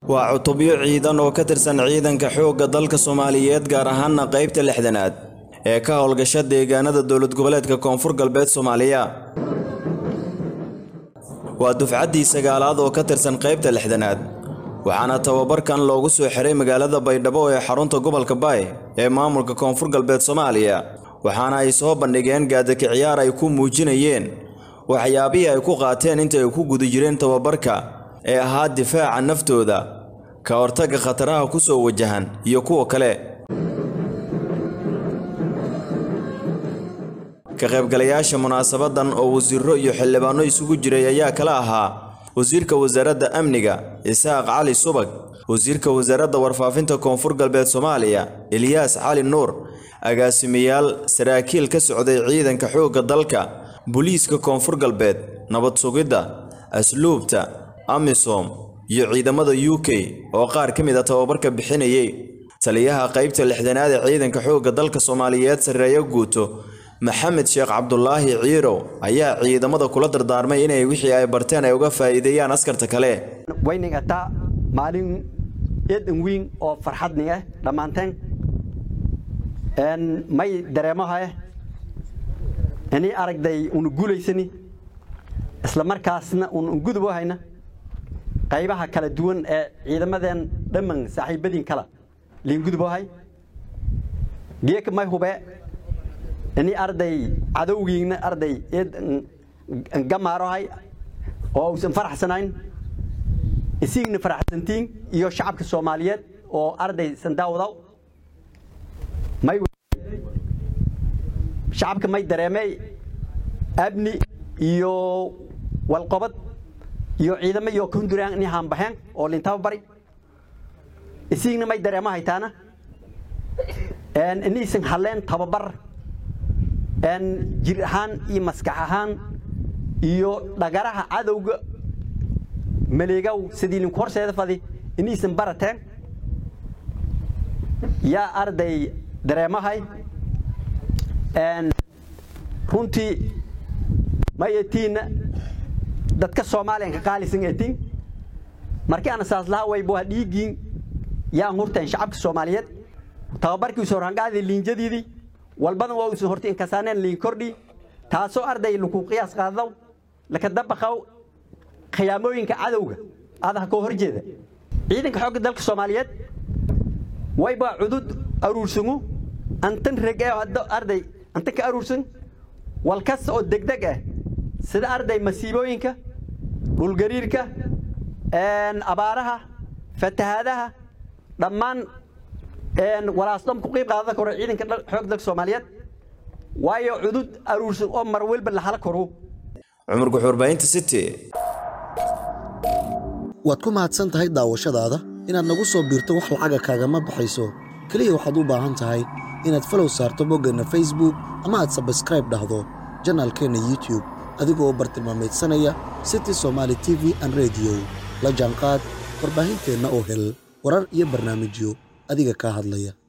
waa cutubyo ciidan oo ka tirsan ciidanka xoogga dalka soomaaliyeed gaar ahaana qaybta lixdanaad ee ka howlgasha deegaanada dowlad goboleedka koonfur galbeed soomaaliya waa dufcaddii sagaalaad oo ka tirsan qaybta lixdanaad waxaana tababarkan loogu soo xiray magaalada baydhabo ee xarunta gobolka baay ee maamulka koonfur galbeed soomaaliya waxaana ay soo bandhigeen gaadaka ciyaar ay ku muujinayeen waxyaabihii ay ku qaateen inta ay ku guda jireen tababarka ee ahaa difaaca naftooda ka hortagga khataraha ku soo wajahan iyo kuwa kale ka qaybgalayaasha munaasabadan oo wasiirro iyo xildhibaanno isugu jiray ayaa kala ahaa wasiirka wasaaradda amniga isaaq cali subag wasiirka wasaaradda warfaafinta koonfur galbeed soomaaliya eliyaas cali nuur agaasimayaal saraakiil ka socday ciidanka xoogga dalka booliiska koonfur galbeed nabad sugidda asluubta amisom iyo ciidamada u k oo qaar ka mid a tababarka bixinayay taliyaha qaybta lixdanaad ee ciidanka xoogga dalka soomaaliyeed sarreeyo guuto maxamed sheekh cabdulaahi ciirow ayaa ciidamada kula dardaarmay inay wixii ay barteen ay uga faa'iideeyaan askarta kale wayningataa maalin eedan wiin oo farxadni ah dhammaanteen may dareemaha ini aragday una guulaysani isla markaasna una ungudubo hayna qaybaha kala duwan ee ciidamadeen dhamman saaxiibadiin kala liingudubohay geeka may hube ini arday cadowgiina arday gamaarohay oo uusan faraxsanayn isigna faraxsantiin iyo shacabka soomaaliyeed oo arday sandaawadaw may shacabka may dareemey abni iyo walqobad iyo ciidamo iyo kunduraan ini haanbaxeen oo lintaba bari isigna may dareemo haytaana iniisan hadleen tababar jir ahaan iyo maskax ahaan iyo dhagaraha cadowga maleegow sidii linku horseeda fadi iniisan barateen yaa arday dareemahay runtii may etiinna dadka soomaaliyanka qaalisan etiin markii ana saas lahaa wayba waa dhiiggiin yaan hurteen shacabka soomaaliyeed tababarkiisu horhangaadii liinjadiidii walbadan waa uusan horti inkasaaneen liin kordhi taasoo arday laku qiyaas qaadaw laka dabaqaw khiyaamooyinka cadowga adaha koo horjeeda ciidanka xoogga dalka soomaaliyeed wayba cudud aruursangu antan rege arday anta ka aruursan walkasta oo degdeg ah sida arday masiibooyinka dhulgariirka abaaraha fatahaadaha dhammaan walaasdham ku qiib qaadada koro ciidanka xoog dalka soomaaliyeed waayo cudud aruursan oo mar walba la hala koro cumar guxuurbahinta city waad ku mahadsan tahay daawashadaada inaad nagu soo biirto wax lacaga kaagama baxayso keliya waxaad u baahan tahay inaad falow saarto boggeenna facebook ama aad sabskraib dhahdo janaalkeenna youtube adigoo bartilmaameedsanaya city somaali t v an rediyo la jaanqaad warbaahinteenna oo hel warar iyo barnaamijyo adiga kaa hadlaya